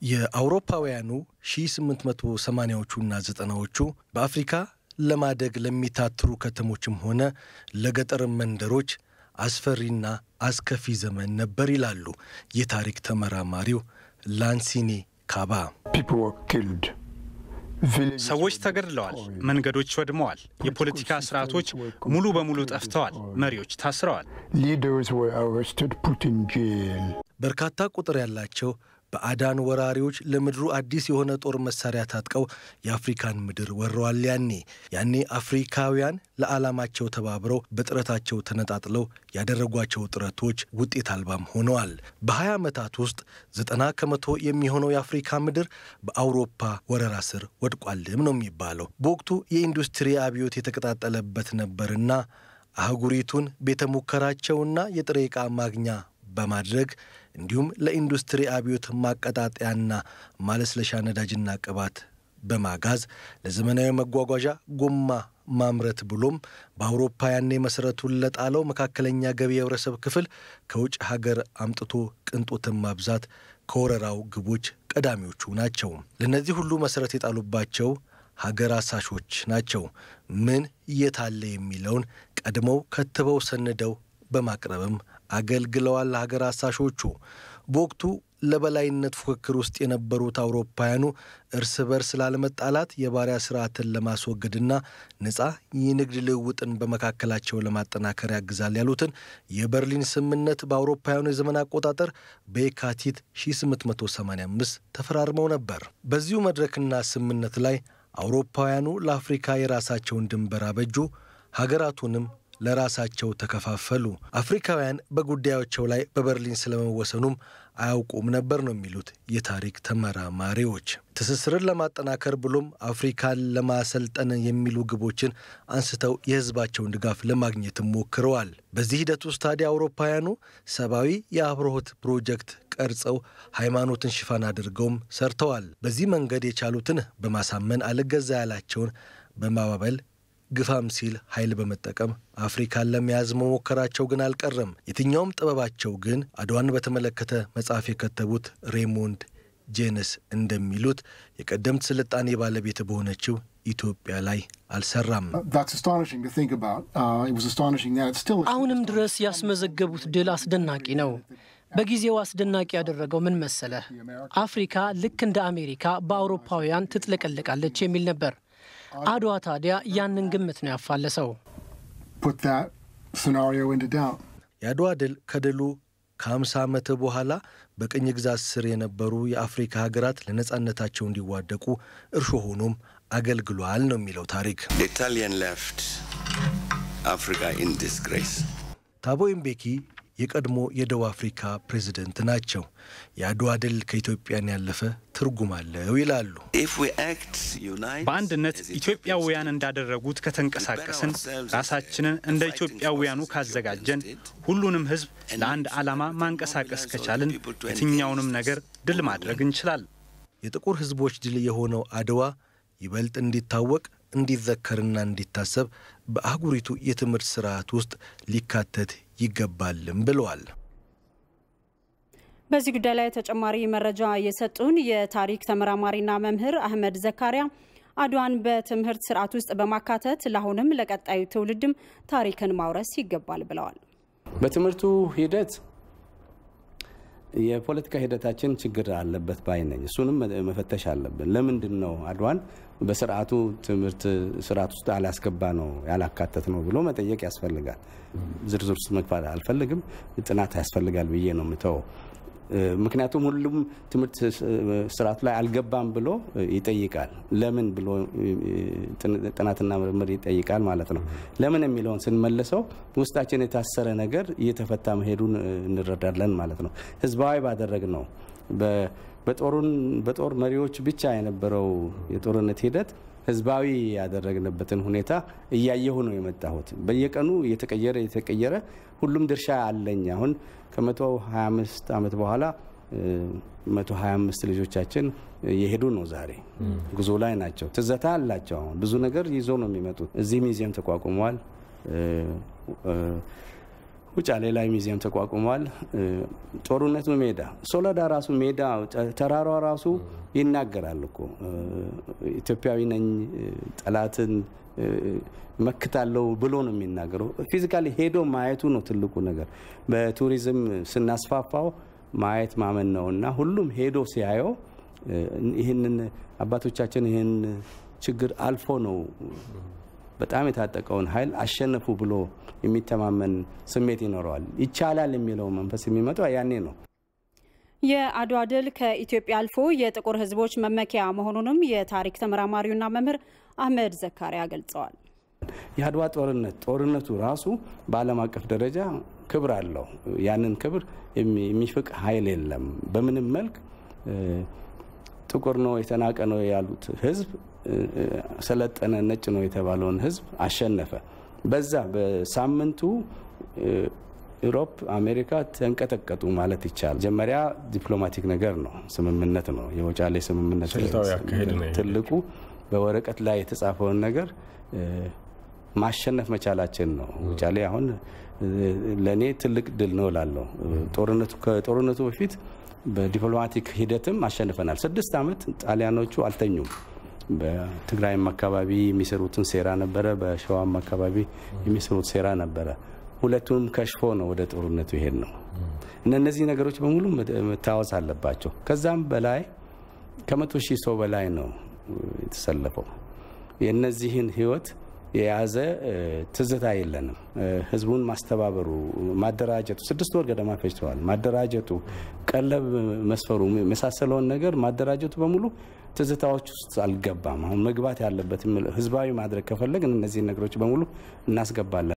የአውሮፓውያኑ 1880ዎቹና ዘጠናዎቹ በአፍሪካ ለማደግ ለሚታትሩ ከተሞችም ሆነ ለገጠር መንደሮች አስፈሪና አስከፊ ዘመን ነበር ይላሉ የታሪክ ተመራማሪው ላንሲኔ ካባ። ሰዎች ተገድለዋል፣ መንገዶች ወድመዋል፣ የፖለቲካ ስርዓቶች ሙሉ በሙሉ ጠፍተዋል፣ መሪዎች ታስረዋል። በርካታ ቁጥር ያላቸው በአዳን ወራሪዎች ለምድሩ አዲስ የሆነ ጦር መሳሪያ ታጥቀው የአፍሪካን ምድር ወረዋል። ያኔ ያኔ አፍሪካውያን ለዓላማቸው ተባብረው በጥረታቸው ተነጣጥለው ያደረጓቸው ጥረቶች ውጤት አልባም ሆነዋል። በ20 ዓመታት ውስጥ ዘጠና ከመቶ የሚሆነው የአፍሪካ ምድር በአውሮፓ ወረራ ስር ወድቋልም ነው የሚባለው። በወቅቱ የኢንዱስትሪ አብዮት የተቀጣጠለበት ነበርና አህጉሪቱን ቤተ ሙከራቸውና የጥሬ ዕቃ ማግኛ በማድረግ እንዲሁም ለኢንዱስትሪ አብዮት ማቀጣጠያና ማለስለሻ ነዳጅና ቅባት በማጋዝ ለዘመናዊ መጓጓዣ ጎማ ማምረት ብሎም በአውሮፓ ያኔ መሠረቱን ለጣለው መካከለኛ ገቢ የህብረተሰብ ክፍል ከውጭ ሀገር አምጥቶ ቅንጦትን ማብዛት ከወረራው ግቦች ቀዳሚዎቹ ናቸው። ለእነዚህ ሁሉ መሠረት የጣሉባቸው ሀገር አሳሾች ናቸው። ምን የታለ የሚለውን ቀድመው ከትበው ሰንደው በማቅረብም አገልግለዋል። ሀገር አሳሾቹ በወቅቱ ለበላይነት ፉክክር ውስጥ የነበሩት አውሮፓውያኑ እርስ በርስ ላለመጣላት የባሪያ ስርዓትን ለማስወገድና ነፃ የንግድ ልውውጥን በመካከላቸው ለማጠናከር ያግዛል ያሉትን የበርሊን ስምምነት በአውሮፓውያኑ የዘመን አቆጣጠር በየካቲት 1885 ተፈራርመው ነበር። በዚሁ መድረክና ስምምነት ላይ አውሮፓውያኑ ለአፍሪካ የራሳቸውን ድንበር አበጁ፣ ሀገራቱንም ለራሳቸው ተከፋፈሉ። አፍሪካውያን በጉዳዮቸው ላይ በበርሊን ስለመወሰኑም አያውቁም ነበር ነው የሚሉት የታሪክ ተመራማሪዎች። ትስስርን ለማጠናከር ብሎም አፍሪካን ለማሰልጠን የሚሉ ግቦችን አንስተው የሕዝባቸውን ድጋፍ ለማግኘትም ሞክረዋል። በዚህ ሂደት ውስጥ ታዲያ አውሮፓውያኑ ሰብአዊ የአብርሆት ፕሮጀክት ቀርጸው ሃይማኖትን ሽፋን አድርገውም ሰርተዋል። በዚህ መንገድ የቻሉትን በማሳመን አልገዛ ያላቸውን በማባበል ግፋም ሲል ኃይል በመጠቀም አፍሪካን ለመያዝ መሞከራቸው ግን አልቀረም። የትኛውም ጥበባቸው ግን አድዋን በተመለከተ መጽሐፍ የከተቡት ሬሞንድ ጄነስ እንደሚሉት የቀደምት ስልጣኔ ባለቤት በሆነችው ኢትዮጵያ ላይ አልሰራም። አሁንም ድረስ ያስመዘገቡት ድል አስደናቂ ነው። በጊዜው አስደናቂ ያደረገው ምን መሰለህ? አፍሪካ ልክ እንደ አሜሪካ በአውሮፓውያን ትጥለቀለቃለች የሚል ነበር። አድዋ ታዲያ ያንን ግምት ነው ያፋለሰው። የአድዋ ድል ከድሉ ከ50 ዓመት በኋላ በቅኝ ግዛት ስር የነበሩ የአፍሪካ ሀገራት ለነጻነታቸው እንዲዋደቁ እርሾ ሆኖም አገልግሏል ነው የሚለው ታሪክ። ታቦ ምቤኪ የቀድሞ የደቡብ አፍሪካ ፕሬዝደንት ናቸው። የአድዋ ድል ከኢትዮጵያን ያለፈ ትርጉም አለው ይላሉ። በአንድነት ኢትዮጵያውያን እንዳደረጉት ከተንቀሳቀስን፣ ራሳችንን እንደ ኢትዮጵያውያኑ ካዘጋጀን፣ ሁሉንም ሕዝብ ለአንድ ዓላማ ማንቀሳቀስ ከቻልን የትኛውንም ነገር ድል ማድረግ እንችላለን። የጥቁር ሕዝቦች ድል የሆነው አድዋ ይበልጥ እንዲታወቅ እንዲዘከርና እንዲታሰብ በአህጉሪቱ የትምህርት ስርዓት ውስጥ ሊካተት ይገባልም ብለዋል። በዚህ ጉዳይ ላይ ተጨማሪ መረጃ የሰጡን የታሪክ ተመራማሪና መምህር አህመድ ዘካሪያ አድዋን በትምህርት ስርዓት ውስጥ በማካተት ለአሁንም ለቀጣዩ ትውልድም ታሪክን ማውረስ ይገባል ብለዋል። በትምህርቱ ሂደት የፖለቲካ ሂደታችን ችግር አለበት ባይ ነኝ። እሱንም መፈተሽ አለብን። ለምንድን ነው አድዋን በስርዓቱ ትምህርት ስርዓት ውስጥ አላስገባ ነው ያላካተት ነው ብሎ መጠየቅ ያስፈልጋል። ዝርዝር ውስጥ መግባት አልፈልግም። ጥናት ያስፈልጋል ብዬ ነው የምተወው። ምክንያቱም ሁሉም ትምህርት ስርዓቱ ላይ አልገባም ብሎ ይጠይቃል። ለምን ብሎ ጥናትና ምርምር ይጠይቃል ማለት ነው። ለምን የሚለውን ስንመልሰው ውስጣችን የታሰረ ነገር እየተፈታ መሄዱን እንረዳለን ማለት ነው። ህዝባዊ ባደረግ ነው በጦር መሪዎች ብቻ የነበረው የጦርነት ሂደት ህዝባዊ ያደረግንበትን ሁኔታ እያየሁ ነው የመጣሁት። በየቀኑ እየተቀየረ እየተቀየረ ሁሉም ድርሻ አለኝ። አሁን ከመቶ 25 ዓመት በኋላ 125 ልጆቻችን የሄዱ ነው። ዛሬ ጉዞ ላይ ናቸው። ትዘታ አላቸው። አሁን ብዙ ነገር ይዞ ነው የሚመጡት። እዚህ ሚዚየም ተቋቁመዋል። ውጫሌ ላይ ሙዚየም ተቋቁሟል። ጦርነቱ ሜዳ ሶለዳ ራሱ ሜዳ ተራሯ ራሱ ይናገራል እኮ ኢትዮጵያዊ ነኝ ጠላትን መክታለው ብሎ ነው የሚናገረው። ፊዚካሊ ሄዶ ማየቱ ነው ትልቁ ነገር። በቱሪዝም ስናስፋፋው ማየት ማመን ነው እና ሁሉም ሄዶ ሲያየው ይህንን አባቶቻችን ይህን ችግር አልፎ ነው በጣም የታጠቀውን ኃይል አሸነፉ ብሎ የሚተማመን ስሜት ይኖረዋል። ይቻላል የሚለው መንፈስ የሚመጣው ያኔ ነው። የአድዋ ድል ከኢትዮጵያ አልፎ የጥቁር ሕዝቦች መመኪያ መሆኑንም የታሪክ ተመራማሪውና መምህር አህመድ ዘካሪያ ገልጸዋል። የአድዋ ጦርነት ጦርነቱ ራሱ በዓለም አቀፍ ደረጃ ክብር አለው። ያንን ክብር የሚፍቅ ኃይል የለም። በምንም መልክ ጥቁር ነው የተናቀ ነው ያሉት ህዝብ ሰለጠነ ነጭ ነው የተባለውን ህዝብ አሸነፈ። በዛ በሳምንቱ ኢሮፕ፣ አሜሪካ ተንቀጠቀጡ ማለት ይቻላል። መጀመሪያ ዲፕሎማቲክ ነገር ነው፣ ስምምነት ነው። የውጫሌ ስምምነት ትልቁ በወረቀት ላይ የተጻፈውን ነገር ማሸነፍ መቻላችን ነው። ውጫሌ አሁን ለእኔ ትልቅ ድል ነው እላለሁ። ከጦርነቱ በፊት በዲፕሎማቲክ ሂደትም አሸንፈናል። ስድስት ዓመት ጣሊያኖቹ አልተኙም። በትግራይም አካባቢ የሚሰሩትን ሴራ ነበረ፣ በሸዋም አካባቢ የሚሰሩት ሴራ ነበረ። ሁለቱንም ከሽፎ ነው ወደ ጦርነቱ ይሄድ ነው እና እነዚህ ነገሮች በሙሉ መታወስ አለባቸው። ከዛም በላይ ከመቶ ሺህ ሰው በላይ ነው የተሰለፈው። የእነዚህን ህይወት የያዘ ትዝታ የለንም። ህዝቡን ማስተባበሩ፣ ማደራጀቱ ስድስት ወር ገደማ ፈጅተዋል። ማደራጀቱ፣ ቀለብ መስፈሩ የመሳሰለውን ነገር ማደራጀቱ በሙሉ ትዝታዎች ውስጥ አልገባም። አሁን መግባት ያለበት ህዝባዊ ማድረግ ከፈለግን እነዚህን ነገሮች በሙሉ እናስገባለን።